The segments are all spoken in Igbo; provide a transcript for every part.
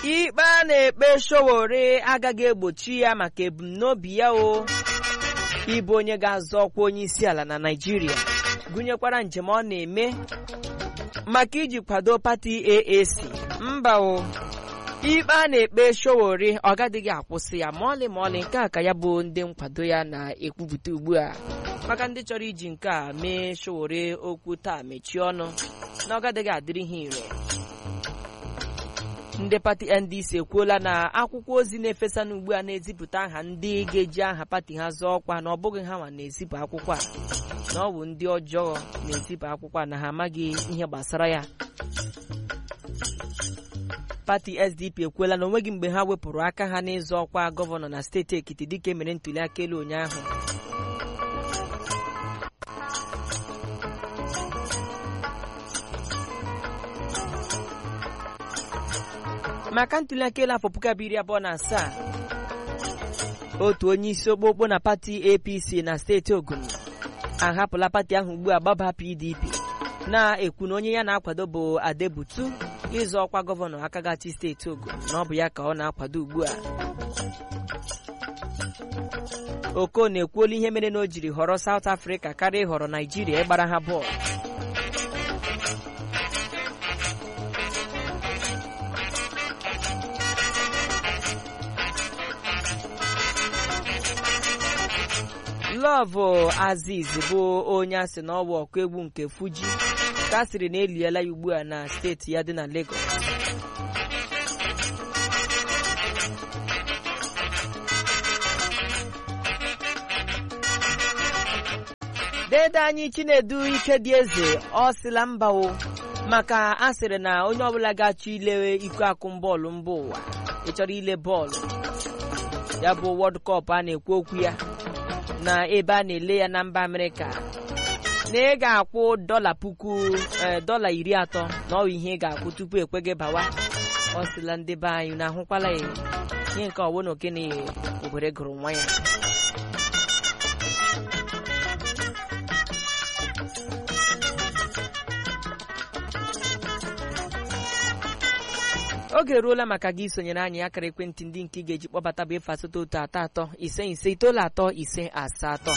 ikpe a na-ekpe Sowore agaghị egbochi ya maka ebumnobi ya o ịbụ onye ga-azọ ọkwa onye isi ala na Naịjirịa gụnyekwara njem ọ na-eme maka iji kwado pati AAC mba o ikpe a na-ekpe Sowore ọ gadịghị akwụsị ya ma ọlị ma ọlị nke a ka ya bụ ndị nkwado ya na-ekwupụta ugbu a maka ndị chọrọ iji nke a mee Sowore okwu taa mechie ọnụ na ọ gadịghị adịrị ha ire ndị pati NDC ekwuola na akwụkwọ ozi na-efesa n'ugbu a na-ezipụta aha ndị ga-eji aha pati ha zọọ ọkwa na ọ bụghị ha nwa na-ezipụ akwụkwọ a na ọ bụ ndị ọjọọ na-ezipụ akwụkwọ a na ha amaghị ihe gbasara ya pati SDP ekwuola na onweghị mgbe ha wepụrụ aka ha n'ịzọ ọkwa gọvanọ na steeti Ekiti dịka emere ntuli aka elu ụnyaahụ maka ntuli aka elu afọ puku abụọ iri abụọ na asaa otu onye isi okpokpo na pati APC na steeti Ogun ahapụla pati ahụ ugbu a gbaba PDP na-ekwu na onye ya na-akwado bụ Adebutu ịzọ ọkwa gọvanọ akagachi steeti Ogun na ọ bụ ya ka ọ na-akwado ugbu a Oko na-ekwuola ihe mere na o jiri họrọ South Africa karịa ịhọrọ Naijiria ịgbara ha bọọlụ Lọvụ Aziz bụ onye asị na ọwa ọkụ egwu nke Fuji ka a sịrị na eliela ya ugbu a na steeti ya dị na Lagos dede anyị Chinedu Ikedi Eze ọ sịla mba o maka a sịrị na onye ọbụla ga-achọ ilewe iko akụm bọọlụ mba ụwa ị chọrọ ile bọọlụ ya bụ World Cup a na-ekwu okwu ya na ebe a na-ele ya na mba Amerịka na ị ga-akwụ dọla puku dọla iri atọ na ọ bụ ihe ị ga-akwụ tupu ekwe gị bawa ọ sịla ndị be anyị na-ahụkwala ya ihe nke ọwụ na okene obodo gụrụ nwa ya oge eruola maka gị sonyere anyị akara ekwentị ndị nke ị ga-eji kpọbata bụ efe asatọ otu atọ atọ ise ise itoolu atọ ise asatọ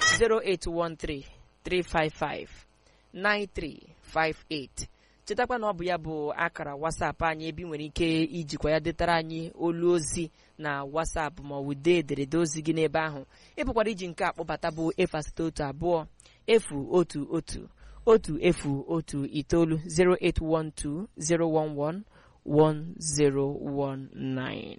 08133559358 chetakwa na ọ bụ ya bụ akara wasapụ anyị ebe ị nwere ike ijikwa ya detara anyị olu ozi na wasapụ ma ọ bụ dee ederede ozi gị n'ebe ahụ ịpụkwara iji nke akpọbata bụ efe asatọ otu abụọ efu otu otu otu efu otu itoolu 0812 011 1019.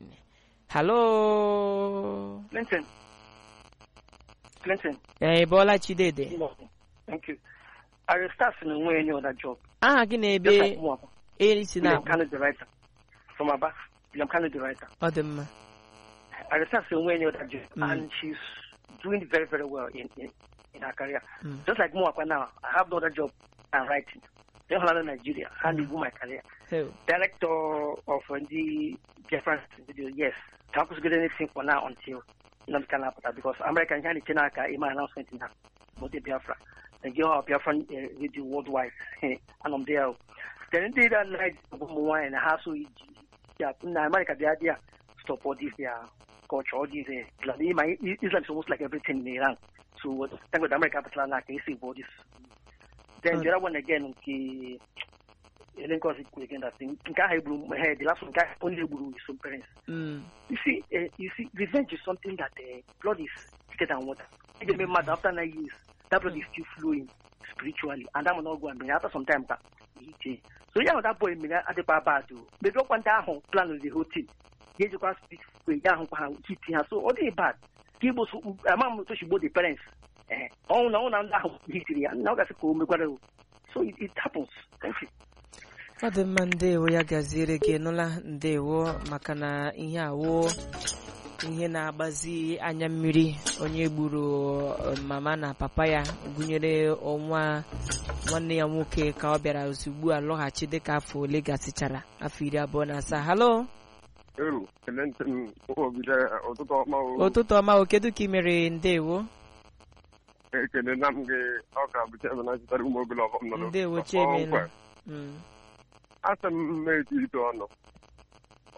Hello. Clinton. Clinton. Eh, Bola Chidede. Thank you. I will start in onwe any other job. Aha gị Just na-ebe like Mwapa. erisi na William Kanu, the writer. From Aba. William Kanu, the writer. ọ dị mma. I will start in onwe any other job. Mm. And she's doing very, very well in, in, in her career. Mm. Just like Mwapa now, I have no other job. I'm writing. Then Holland, Nigeria. And mm. my career. So, Director of uh, the different video, yes. Can't get anything for now until Nnamdi Kanu apụta because American can change aka ime announcement na Mote Biafra. Nigeria or Biafran uh, radio worldwide. and I'm there. Then they that night ụmụ nwaanyị na ha so iji ya na America bịa dị ya stop all this their culture all this uh, Islam. Islam Islam is almost like everything in Iran. So what thank God America apụtala na ka esi all this. Then the other one again nke ele nke ọzọ ikwu again that thing nke ahụ egburu he the last one nke ahụ only egburu his own parents mm, you see uh, you see revenge is something that uh, blood is thicker than water if they make mad after nine years that blood is still flowing spiritually and that will not go and bring after some time ka he change so yeah that boy mere adịkwa bad o maybe ọkwa ndị ahụ plan the whole thing ya ejikwa speak kwe ya ahụkwa ha hit ha so ọ dịghị bad ka igbo so ama m otu shigbo the parents eh ọnwụ na ọnwụ na ndị ahụ hitiri ya na ọ gasị ka o mekwara o so it, it happens thank you ọ dị mma ndewo ya gaziere gị nụla ndewo maka na ihe awo ihe na-agbazi anya mmiri onye gburu eh, mama na papa ya gụnyere ọnwa nwanne ya nwoke ka ọ bịara ozugbo a lọghachi dịka afọ ole gasịchara afọ iri abụọ na asaa halo Elu, ekele ntị m obido ụtụtụ ọma o ụtụtụ ọma o kedu ka ị mere ndewo ekele na m gị ọ ka bụ chebe na chịtara ụmụ obere ọbọm nọ ndewo n'ụtụtụ. chiemela Ọkwa, Mm, asị m mmechi ite ọnụ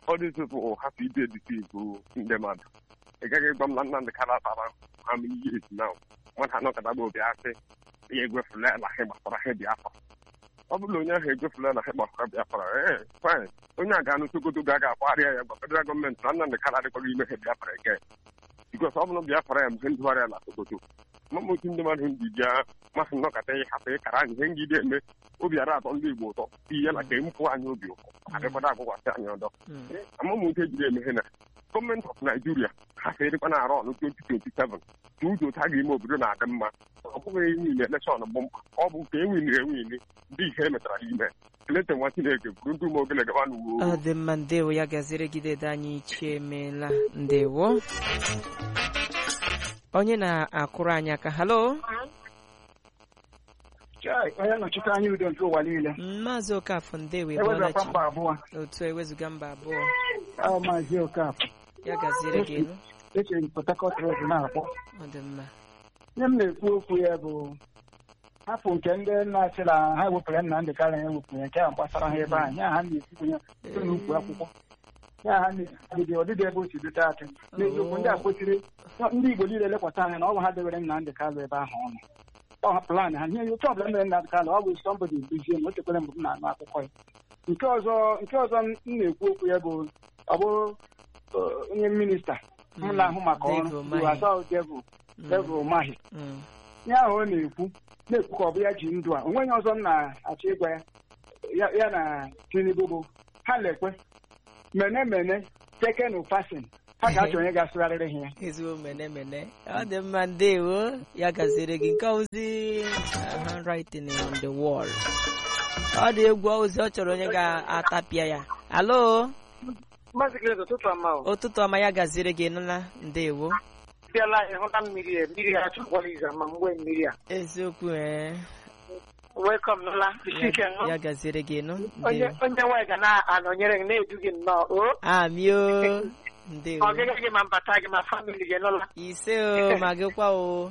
ọ dị tupu hapụ ide dịtụ ndị mmadụ ị gaghị ịgwa m na Nnamdị Kanu tara amị years now mmadụ anọkọtaba obi asị ya egwefula na ha gbasara ha Biafra ọ bụrụ na onye ahụ egwefula na ha gbasara Biafra ee fine onye a ga-anụ Sokoto ga-aga akpagharịa ya gwa federal gọọmenti na Nnamdị Kanu adịkwaghị ime ha Biafra ege bikos ọ bụrụ Biafra ya mgbe ndụgharịa na Sokoto mama otu ndị mmadụ ndị ji masị nnọkọta ịhapụ ịkara anyị ihe ngide eme obi ara atọ ndị Igbo ụtọ ihe na ka empụ anyị obi ụtọ adịkwada agwụkwasị anyị ọdọ Mm. amamoke jiri emeghe na gọọmenti of Nigeria ha serịkwa na arụ ọnụ 2027 ka ụzọ otu a ga-eme obodo na-adị mma ọ bụghị enwili elekshọn bụ mkpa ọ bụ nke enwili enwili ndị ihe emetara ime kelete nwa Chineke bụrụ ndị ume ogele gaba n'uwe ọ dị mma ndewo ya gaziri gị dede anyị ichie emeela ndewo onye na-akụrụ anyị aka halo Chai, onye nnọchite anya udo nke ụwa niile maazị okafọ ndewo ewezakwa ịbọọlachi mba abụọ otu ewezuga mba abụọ ahụ maazị okafọ ya gaziere gị elu echere m Port Harcourt Road na-akpọ ọ dị mma ihe m na-ekwu okwu ya bụ hapụ nke ndị na-achị na ha ewepụrụ Nnamdị Kanu ewepụrụ ya nke ahụ gbasara ha ebe ahụ ya ha na-ekwukwenye site n'ukwu akwụkwọ ya ha na-edide ọdịdị ebe o si dute atụ n'eziokwu ndị a kwesịrị ndị Igbo niile lekwata anya na ọ bụ ha debere Nnamdị Kanu ebe ahụ ọnụ ọ ha plan ha ihe otu ọbụla mere Nnamdị Kanu ọ bụ sọmbodi duzie m o chekwere mgbe m na-anụ akụkọ ya nke ọzọ nke ọzọ m na-ekwu okwu ya bụ ọ bụ uh, onye minista m na-ahụ maka David ọrụ Umahi. bụ Asao Devil Mm. Devil Umahi Mm. ihe ahụ ọ na-ekwu na-ekwu ka ọ bụ ya ji ndụ a onweghị ọzọ m na-achọ ịgwa ya ya ya na Tinubu bụ ha lekwe mene mene tekenu fasin ha ga-achọ onye ga-asụgharịrị ha ya ezigbo mene mene ọ dị mma ndewo ya gaziere gị nke ozi uh, handwriting on the wall ọ dị egwu ozi ọ chọrọ onye ga-atapịa ya alo Maazị Grace, ụtụtụ ọma o. ụtụtụ ọma ya gaziere gị nụla ndewo bịala ịhụta mmiri a mmiri a achọkwala izu ma mgbe mmiri a eziokwu ee welcome nụla isi ike ya, ṅụ ya gaziere gị nụ onye ndewo onye nwaanyị ga na-anọnyere gị na-edu gị nnọọ o amio ndewo ọgịga gị ma mbata gị ma famili gị nụla ise o ma gịkwa o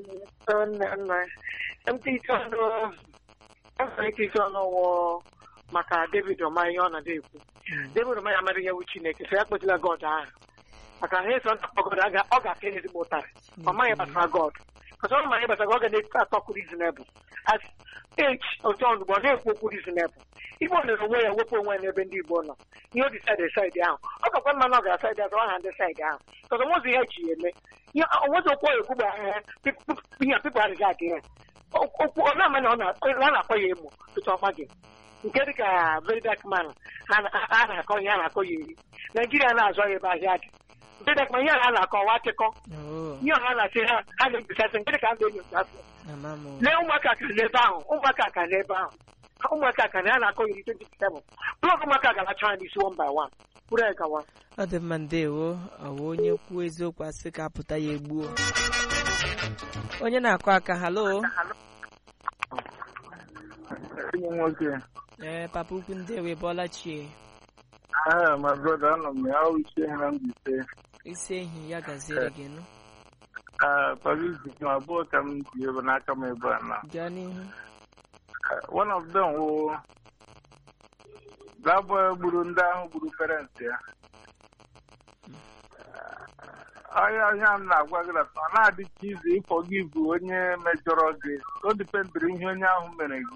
mt ite ọnụ enwere ike ite ọnụ wụ maka david ọma ihe ọ na-ada ekwu david ọma ya amara ihe wu chineke so ya kpetụla god ahụ maka ha eso nta god aga- ọ ga-aka ya ezigbo ụtarị ọ maghị gbasara god kọsọ ọ maghị gbasara god, ọ ga na-ekwu atọkwu reasonable as age otu ọnụ ọ na-ekwu okwu reasonable igbo nere onwe ya wepụ onwe ya n'ebe ndị igbo nọ ihe o decide side ahụ ọ gakwa mma na ọ gara side ahụ ọ ha ndị side ahụ kọsọ nwezi ihe ji ya eme ihe onwezi okwu ọ ekwu gbara ihe ihe pipụ adịghị adị ya okwu ọ na-ama na ọ na- ọ na-akọ ya emo tutu ọma gị nke dị ka very dark man a na- a na-akọ ihe a na-akọ ya eri naijiria na-azụ ya ebe ahịa dị very dark man ihe a na-akọ ọwa akụkọ Oh, ihe ọha na-asị ha ha na-ebisasị nke dị ka a na-enyocha afọ ama m o. lee ụmụaka ka n'ebe ahụ ụmụaka ka n'ebe ahụ Ha- ụmụaka ka na ya na-akọ iri 27 blọk ụmụaka ga-alacha ha n'isi one by one bụrụ ya gawa ọ dị mma ndewo ọ bụ onye kwuo eziokwu asị ka apụta ya egbuo onye na-akụ aka halo enyi m nwoke ee papa ukwu ndewo ịbọọla chie aha ma brọda anọ m ya ọwụ isi ha na mbise isi ehi ya gaziere gị nụ paris m abụọ ka m ji ebe n'aka m ebe a na gaa n'ihu one of them wụ that boy gburu ndị ahụ gburu parents ya onye onye a m na-agwa gị na ọ na-adị ka izu ịfọgivu onye mejọrọ gị o dipendịrị ihe onye ahụ mere gị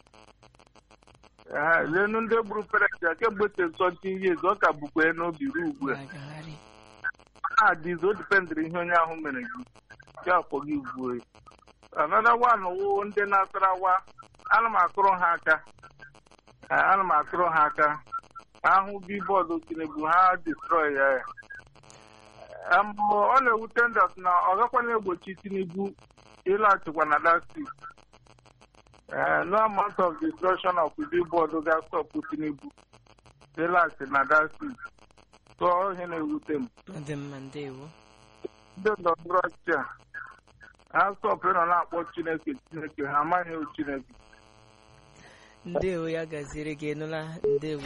Ee, lenu ndị gburu parents ya kemgbe tesọnti years ọ ka bụkwa ya n'obi ruo ugbu a agagharị ọ na-adịzi o dipendịrị ihe onye ahụ mere gị ya afọgivuo ya another one wụ ndị na-asarawa ana m akụrụ ha aka Ee, ana m akụrụ ha aka ahụ bibọọdụ tinubu ha destroy ya ya Ee, mbụ ọ na-ewute ndọt na ọ gakwana egbochi tinubu ịlaghachikwa na that seat Ee, no amount of destruction of bibọọdụ ga-stọpụ tinubu ịlaghachi na that seat tụọ ihe na-ewute m ọ dị mma ndewo ndị ndọrọndọrọ ọchịchị a ha stọpụrụ nọ na-akpọ chineke chineke ha amaghị ewu chineke ndewo ya gaziere gị nụla ndewo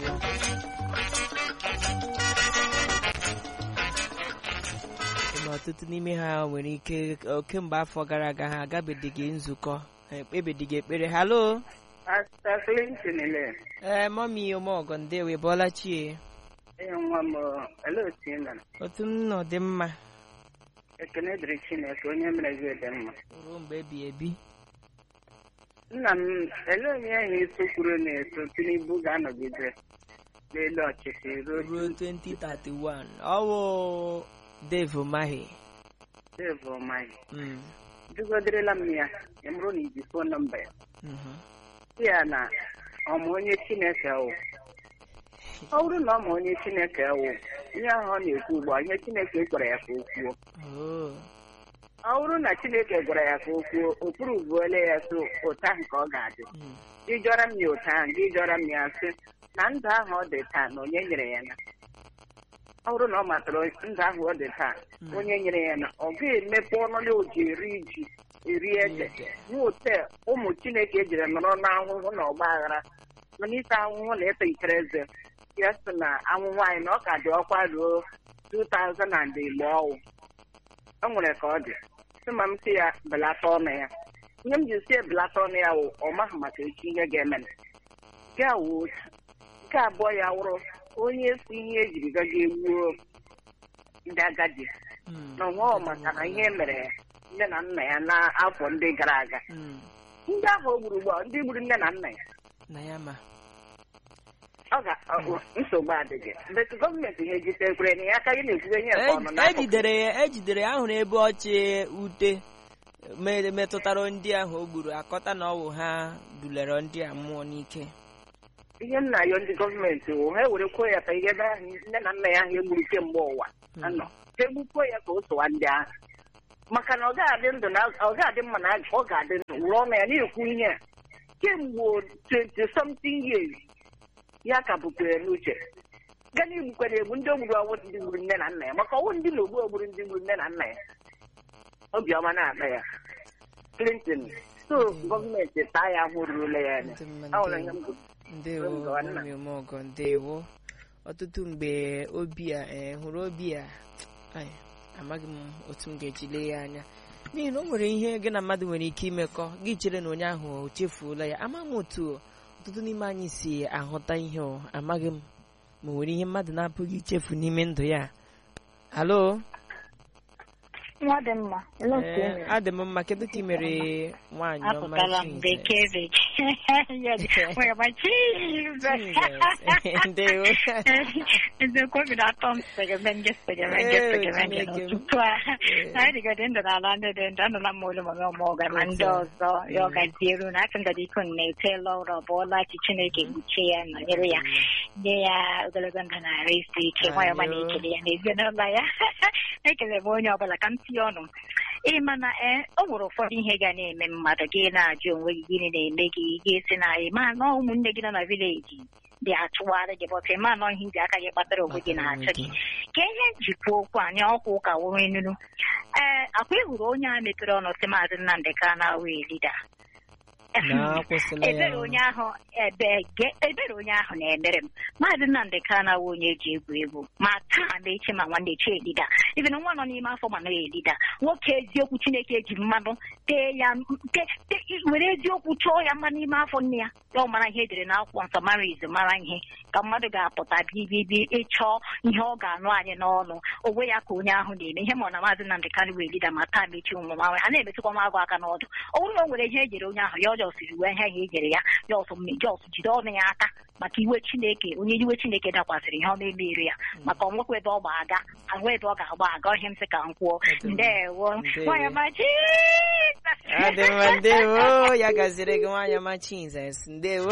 ma ọtụtụ n'ime ha nwere ike ọ, kemgbe afọ gara aga ha agabeghị nzukọ ha ekpebeghị ekpere halo Clinton ele ee mọmi omeọgọ ndewo ịbọọla chie Ee, nwa m olee otu ị mere otu m nọ dị mma ekene dịrị chineke onye mere gị dị mma ruo mgbe ebi ebi nna m elee onye ahụ iso kwuru na-eso tinubu ga-anọgide n'elu ọchịchị ruo ruo 2031 ọ bụ Dave Umahi Dave Umahi Mm, dugoderela m ya ya bụrụ na iji fon nọmba ya mhm. sị ya na ọma onye chineke wụ ọ bụrụ na ọ ma onye chineke wụ ihe ahụ ọ na-ekwu ugbu a ihe chineke gwara ya ka o kwuo Oh, ọ bụrụ na chineke gwara ya ka o kwuo ụkpụrụ buole ya so ụta ahụ ka ọ ga-adị mm, gị jọrọ m ya ụta ahụ gị jọrọ m ya sị na ndụ ahụ ọ dị taa na onye nyere ya na ọ bụrụ na ọ matara ndụ ahụ ọ dị taa Mm. onye nyere ya na ọ ga-emepe ọnụ ya o ji eri ji eri ede Ede. n'ote ụmụ chineke ejiri nọrọ n'ahụhụ na ọgba aghara nọ n'ite ahụhụ na ịta ikere eze ya sị na anwụ nwaanyị na ọ ka dị ọkwa ruo 2000 and igbo ọwụ o nwere ka ọ dị sị ma m sị ya belata ọnụ ya ihe m ji si ebelata ọnụ ya wụ ọ maghị maka echi ihe ga-eme nke a wụ otu nke abụọ ya wụrụ onye si ihe ejiri gaga egbuo ndị agadi mm. na ọnwa maka na ihe mere nne na nna ya n'afọ ndị gara aga Mm, ndị ahụ o gburu ugbu a ndị gburu nne na nna ya na ya ma ọ ga ọ- nsogbu adịghị bet gọọmenti ha ejitekwere na ya aka gị na-ekwuwe ihe nke ọnụ E- n'akụkụ ejidere ya ejidere ya ahụrụ ebe ọchị ute me- metụtara ndị ahụ o gburu akọta na ọ bụ ha dulere ndị a mmụọ n'ike ihe nna ya ndị gọọmenti wụ ha ewerekwuo ya ka ihe ebe ahụ nne na nna ya ahụ egburu kemgbe ụwa anọ ha egbukwuo ya ka o sowa ndị ahụ maka na ọ ga-adị ndụ na ọ ga-adị mma na ọ ga-adị ndụ wụrụ ọnụ ya na-ekwu ihe a kemgbe 20 something years ya ka bukwere n'uche gaa na igbukwere egbu ndị ogburu ọnwụ ndị gburu nne na nna ya maka ọnwụ ndị na ogbu ogburu ndị gburu nne na nna ya obiọma na-akpa ya Clinton so gọọmenti taa ya ahụ rurula ya anya Ndị mma, Ọ nwere ndewo. ihe m kwuru. ndewo Ngọwa nna. mami omeọgọ ndewo ọtụtụ mgbe obi a eh, hụrụ obi a ai, amaghị m otu m ga-eji lee ya anya n'ihi na o nwere ihe gị na mmadụ nwere ike imekọ gị chere na onye ahụ o chefuola ya ama m otu ọtụtụ n'ime anyị si ahụta ihe o amaghị m ma o nwere ihe mmadụ na-apụghị ichefu n'ime ndụ ya halo nwa dị mma ele otu ee ị adị m mma kedu ka ị mere nwaanyị ọma apụtala m Chinze? bekee bekee nwere ma Chinze. ndewo eziokwu obi na-atọ m segemenje segemenje Ee, segemenje Chineke m. n'ụtụtụ a Ee. anyị dịgodị ndụ n'ala ndị dị ndụ anụla m olu mama ọmụga ma ndị Otu a. ọzọ ya ọ gazieru na aka ngadi iko na-etela ụra ọ bụọla chi chineke kpuchie ya nọnyere ya nye ya ogologo ndụ na arụ isi ike nwayọ ma Ayo. na-ekele ya n'ezinụlọ ya ekele m onye ọbụla ka m tinye ọnụ ị ma na ee o nwere ụfọdụ ihe ga na-eme mmadụ gị na-ajụ onwe gị gịnị na-eme gị ga-esi na ị ma na ụmụnne gị nọ na vileji dị achụwarị gị bọta ị ma na ihe ji aka gị kpatara onwe gị na-achụ gị ka ihe njikwa okwu anyị ọkwa ụka wụrụ enunu ee akwa ị hụrụ onye a mepere ọnụ sị maazị Nnamdị Kanu wee lida na akwụsịla ya ebere onye ahụ ebe ge- ebere onye ahụ na-emere m maazị Nnamdị Kanu awụ onye eji egwu egwu ma taa ma echi ma nwanne echi elida ibi na nwa nọ n'ime afọ ma naghị elida nwoke eziokwu Chineke eji mmanụ tee ya te- te- were eziokwu chọọ ya mma n'ime afọ nne ya ya ọ mara ihe edere n'akwụkwọ nsọ mara izu mara ihe ka mmadụ ga-apụta bibibi ịchọ ihe ọ ga-anụ anyị n'ọnụ onwe ya ka onye ahụ na-eme ihe ma ọ na maazị Nnamdị Kanu wee lida ma taa ma echi ụmụ nwaanyị a na-emetụkwa m agụ aka n'ọdụ ọ bụrụ na o nwere ihe ejere onye ahụ ya ọjọọ siri wee ihe ahụ ejere ya jọs jọs jide ọnụ ya aka maka iwe chineke onye iwe chineke dakwasịrị ihe ọ na-emeri ya maka ọnwekwa ebe ọ gba aga ahụ ebe ọ ga-agba aga ihe m sị ka m kwuo ndewo Ndewo. nwanyị ọma adị mma ndewo ya gaziri gị nwaanyị ọma Chinzes ndewo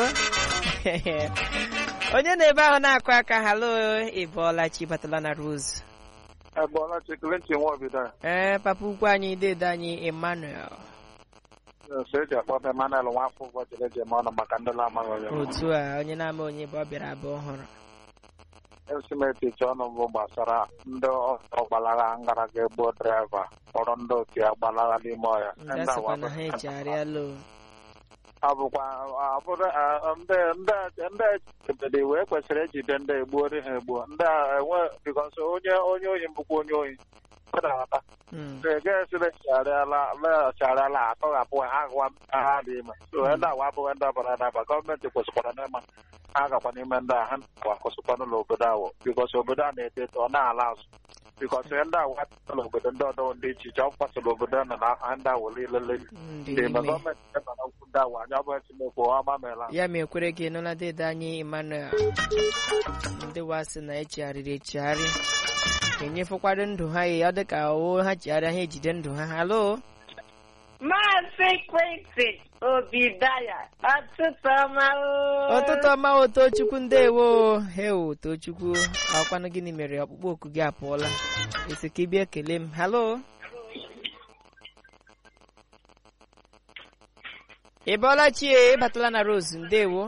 onye na-ebe ahụ na-akụ aka halo ịbọọla chi batala na Rose Ebọla Clinton Nwobido ee papa ukwu anyị dedo anyị Emmanuel so eji akpọ m Emmanuel Nwafọ ụbọchị eji eme ọnụ maka ndị na-amaghị onye m. otu a onye na-ama onye bụ ọ bịara abụọ ọhụrụ esimetichi ọnụ bụ gbasara ndị ọgbalaga ngara ga-egbuo draiva kpọrọ ndị otu ya gbalaga n'ime ọhịa ndị Ndị asịkwa awa na ha echegharịala o ọ bụkwa ọ bụrụ a, ndị ndị ndị echebede wee kwesịrị ejide ndị egbuori ha egbuo ndị a enwe bikọs onye onye ohi mbụkwa onye ohi na-aghọta Mm. ga-esire chigharịala lechigharịala atọghapụ ha agwa ha dị ime so ndị awa abụghị ndị ọbara adaba gọọmenti kwesịkwara n'ịma ha gakwa n'ime ndị a ha na-akwụsịkwa n'ụlọ obodo ahụ bikọs obodo a na-eto eto ọ na-ala azụ bikọs ihe ndị ahụ atụla obodo ndị ọdọ dị iche iche ọ kwasịrị obodo a na na ha ndị ahụ lelele ndị dị ma ime gọọmenti ebe na okwu ndị ahụ anya ọ bụ chineke ọ gbameela ya ma ekwere gị nụla dede anyị emmanuel ndị wasị na echegharịrị echegharị enyefekwado ndụ ha ya ọ dị ka o ha chigharịa ha ejide ndụ ha halo Maazị Kwesi Obidaya, ọtụtụ ọma o. ụtụtụ ọma o tochukwu ndewo heo tochukwu akwanụ gịnị mere ọkpụkpọ oku gị apụọla esi ka ịbịa ekele m halo ị bọọla chie ịbatala na rose ndewo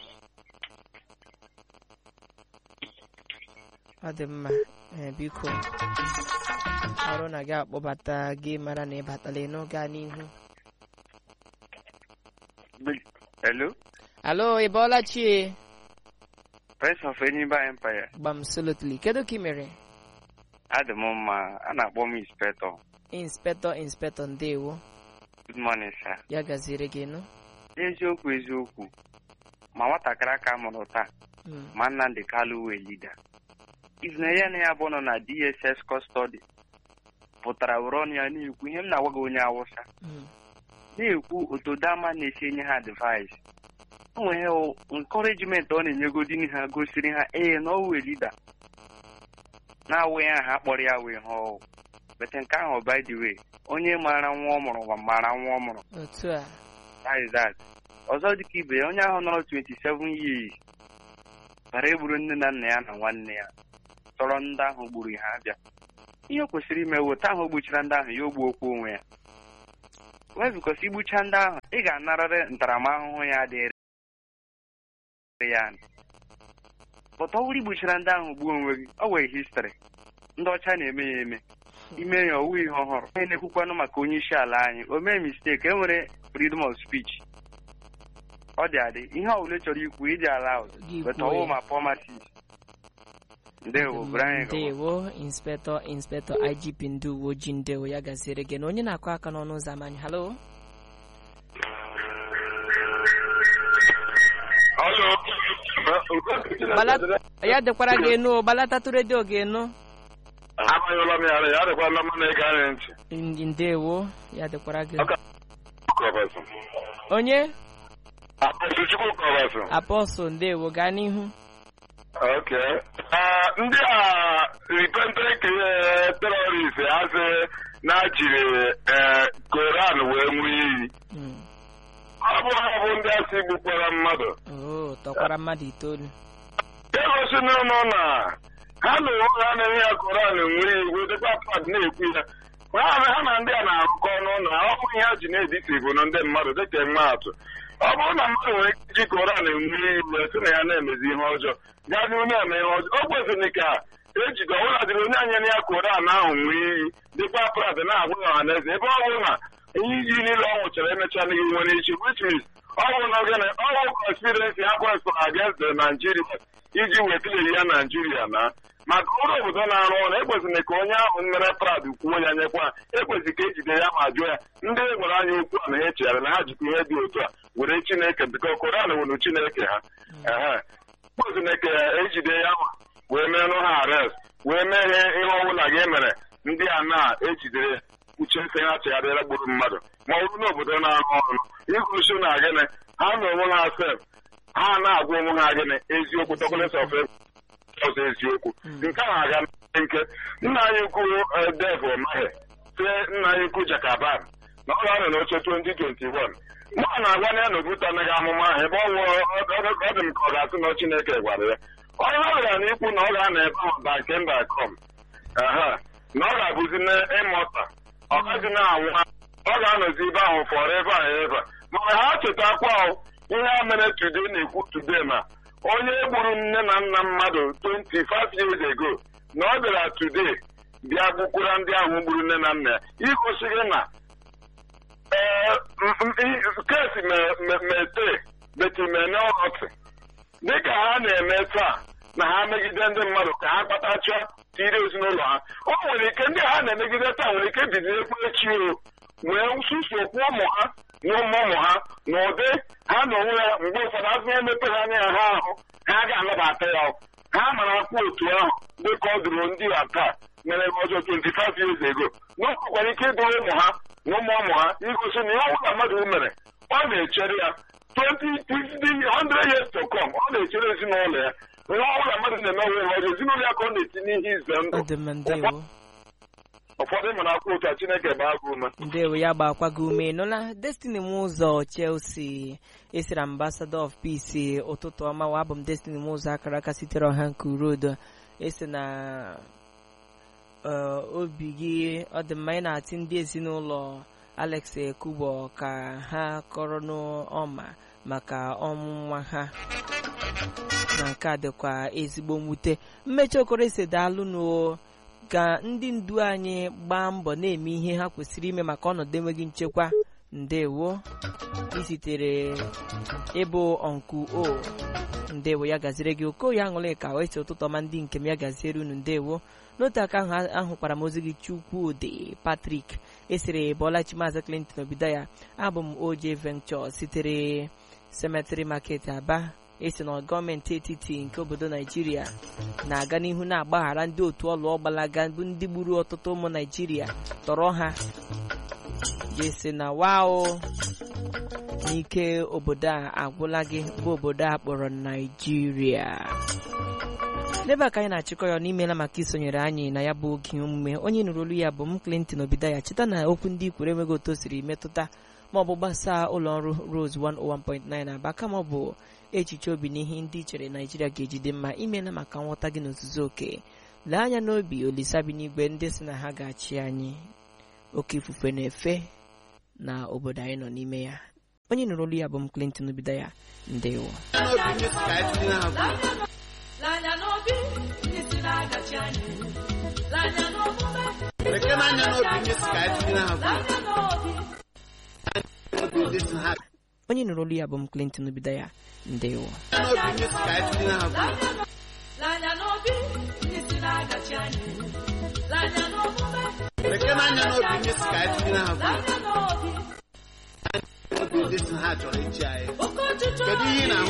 ọ dị mma ee, biko ọrụ na gị akpọbata gị mara na ịbatala n'oge a n'ihu Hello, alo ị bọọla chie Prince of Enyimba Empire. gbam solotly kedu ka ị mere Adị m mma, a na-akpọ m inspector. inspector inspector ndewo Good morning, sir. ya gaziere gị nụ Eziokwu eziokwu, ma nwatakịrị aka mụrụ taa, Mm, ma Nnamdị Kalụ wee lida. Izinere ya na ya bụ nọ na DSS custody pụtara were ọnụ ya na-ekwu ihe m na-agwa gị onye Awụsa mm, na-ekwu otu dama na-esi enye ha advice o nwere encouragement ọ na-enyegodini ha gosiri ha ee na ọ wee lida na-awụghị aha kpọrọ ya wee ha ọwụ bete nke ahụ by the way onye maara nwa ọ mụrụ ma maara nwa ọ mụrụ otu a that is that ọzọ dịka ibe ya onye ahụ nọrọ 27 years bara egburu nne na nna ya na nwanne ya tọrọ ndị ahụ gburu ha abịa ihe o kwesịrị ime weta ahụ gbuchara ndị ahụ ya ogbu okwu onwe ya wee bikọsi igbucha ndị ahụ ị ga-anarịrị ntaramahụhụ ya dịrị ya pụta ọwụrụ igbuchara ndị ahụ gbuo onwe gị ọ wee histri ndị ọcha na-eme ya eme ime ya ọwụ ihe ọhụrụ onye na-ekwukwanụ maka onye isi ala anyị o mee mistake e nwere freedom of speech ọ dị adị ihe ọbụla ị chọrọ ikwu ịdị ala Gị beta kwuo ọwụ ya. ma pọmasis ndewo bụrụ anyị gawa. ndewo inspector inspector igp ndị uwe ojii ndewo ya gaziere gị na onye na-akụ aka n'ọnụ ụzọ ama anyị halo Gbala- ya dịkwara gị enu o, gbalatatụ redio gị enu amanyụla m ya ara ya adịkwala mma na ịga anyị ntị Ndị- ndewo ya dịkwara gị Ọka- Kọbasị. onye Apọstụ Chukwu Kọbasị. apọstụl ndewo gaa n'ihu Okay. Ah, ndị a repentant terrorist asị na jiri eh, Koran wee ṅụọ iyi Mm. ọ bụ ha bụ ndị asị gbukwara mmadụ oo tọkwara mmadụ itoolu egosi n'ụlọ na ha na onwe ha na-enye ya Koran ṅụọ iyi wetakwa pad na-ekwu ya ha na ha na ndị a na-arụkọ ọnụ na ọ bụ ihe ha ji na-edisi bụ na ndị mmadụ dịka mma atụ ọ bụrụ na mmadụ nwere ike iji Koran ṅụọ iyi wee sị na ya na-emezi ihe ọjọọ gaa n'ihu na-eme ihe ọjọọ o kwesịrị ka ejide ọbụla dịrị onye anyere ya Koran ahụ ṅụọ iyi dịkwa prad na-agwa ya ọha na eze ebe ọ bụrụ na ihe iji niile ọ nwụchara emechaa n'ihi nwere iche which means ọ bụ na ogene ọ bụ conspiracy ha kwesịrị against the Nigeria iji wetile ya Nigeria na maka ụlọ obodo na-arụ ọrụ ekwesịrị ka onye ahụ mere prad kwuo ya nyekwa ekwesịrị ka ejide ya ma jụọ ya ndị gwara anyị okwu a na ha echegharị na ha jikwa ihe dị otu a were Chineke biko Koran were Chineke ha ehe ekwesịrị ka ejide ya ma wee merụ ha arrest wee mee ihe ihe ọbụla gị mere ndị a na-ejidere uche nsị ha chegharịra gburu mmadụ ma ọ bụrụ na obodo na-arụ ọrụ igosi na gịnị ha na onwe ha sef ha na-agwa onwe ha gịnị eziokwu tọkọlesi of ọzọ eziokwu nke ahụ aga nke nna anyị ukwu dev mahe tie nna anyị ukwu jakaban na ọ ga-anọ n'oche 2021 mụ na-agwa na ya na obuta anaghị amụma ahụ ebe ọ nwụọ ọ dị m ka ọ ga-asị na Chineke gwara ya onye ọ gara n'ikwu na ọ ga-anọ ebe ahụ ba nke mba kom aha na ọ ga-abụzi na ịmụta ọ gaghị na-anwụ ọ ga-anọzi ebe ahụ forever and ever mana ha chetakwa ihe a mere today na-ekwu today ma onye gburu nne na nna mmadụ 25 years ago na ọ bịara today bịa gbukwara ndị ahụ gburu nne na nna ya igosi gị na ee kesi mete betimene ọrọtị dịka ha na-eme taa na ha megide ndị mmadụ ka ha kpatacha tiri ezinụlọ ha o nwere ike ndị ha na-emegide taa nwere ike bido ekwu echi o wee susokwu ụmụ ha na ụmụ ụmụ ha na ụdị ha na onwe ya mgbe ụfọdụ azụ emepe ha anya ha ahụ ha ga-anabata ya ha mara akwa otu ahụ dịka ọ dụrụ ndị a taa mere ọzọ 25 years ago na ọ nwekwara ike ịdụrụ ụmụ ha na ụmụ ụmụ ha igosi na ihe ọbụla mmadụ mere ọ na-echere ya 20 100 years to come ọ na-echere ezinụlọ ya ihe ọbụla mmadụ na-eme onwe ha ọzọ ezinụlọ ya ka ọ na-etinye ihe ize ndụ ọ dị mma ndewo ụfọdụ mara akwa otu a Chineke baa gị ume ndewo ya gbakwa gị ume nụla destiny m ụzọ chelsea esiri ambassador of peace ụtụtụ ọma wa abụ m destiny m ụzọ akara aka sitere ọha nke urodo esi na eh, obi gị ọ dị mma ị na-atị ndị ezinụlọ alex ekubo ka ha kọrọ n'ọma maka ọnwụ nwa ha na nke a dịkwa ezigbo mwute mmechi okoro esi daalụ n'o ka ndị ndu anyị gbaa mbọ na-eme ihe ha kwesịrị ime maka ọnọdụ enweghị nchekwa ndewo isitere ịbụ ọnku o ndewo ya gaziri gị okoye aṅụrị ka o esi ụtụtụ ọma ndị nke m ya gaziere unu ndewo n'otu aka ahụ ahụkwara m ozi gị chukwudị patrik esiri bọlachi maazị clinton obido ya abụ m oje venture sitere cemetery market aba esi na gọọmenti etiti nke obodo naijiria na-aga n'ihu na-agbaghara ndị otu ọlụ ọgbalaga bụ ndị gburu ọtụtụ ụmụ naijiria tọrọ ha jesi na wao n'ike obodo a agwụla gị bụ obodo a kpọrọ naijiria n'ebe a ka anyị na-achịkọ ya n'imela maka isonyere anyị na ya bụ oge omume onye nụrụ olu ya bụ m clinton obidaya cheta na okwu ndị ikwere enweghị otu o siri metụta ma ọ bụ gbasaa ụlọ ọrụ rose 101.9 aba kama ọ bụ echiche obi na ihe ndị i chere naijiria ga-ejide mma imela maka nghọta gị n'ozuzu oke lee anya n'obi olisa bi n'igwe ndị si na ha ga-achị anyị oke ifufe na-efe na obodo anyị nọ n'ime ya onye nụrụ olu ya bụ m clinton obidaya ndewo Lanya n'obi ndị si na-agachi anyị. Lanya n'omume Lekere anya n'obi ndị si ka anyị tinye ha bụ lanya n'obi obi ndị si ha onye nụrụ olu ya bụ m clinton obidaya ndewo n'obi ndị si ka anyị tinye ha bụ lanya n'obi ndị si na-agachi anyị. Lanya n'omume lekere anya n'obi ndị si ka anyị tinye ha bụ lanya n'obi obi ndị si ha chọrọ ịchị anyị oke ọchịchọ kedu ihe ị na-ahụ